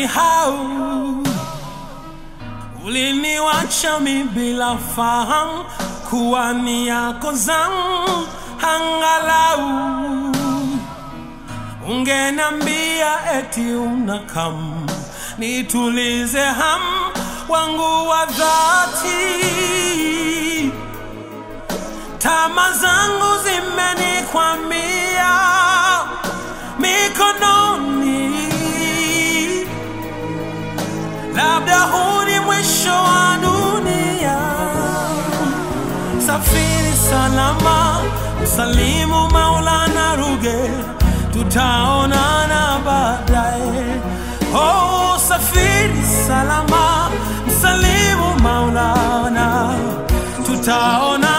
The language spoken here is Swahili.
umenisahau, uliniwacha mi bila fahamu kuwa ni yako zangu, angalau ungenambia eti unakam nitulize ham wangu wa dhati. Tama zangu zimenikwamia mikononi, labda huu ni mwisho wa dunia. Safiri salama, msalimu Maulana Ruge, tutaonana baadaye. Oh, safiri salama, msalimu Maulana, tutaonana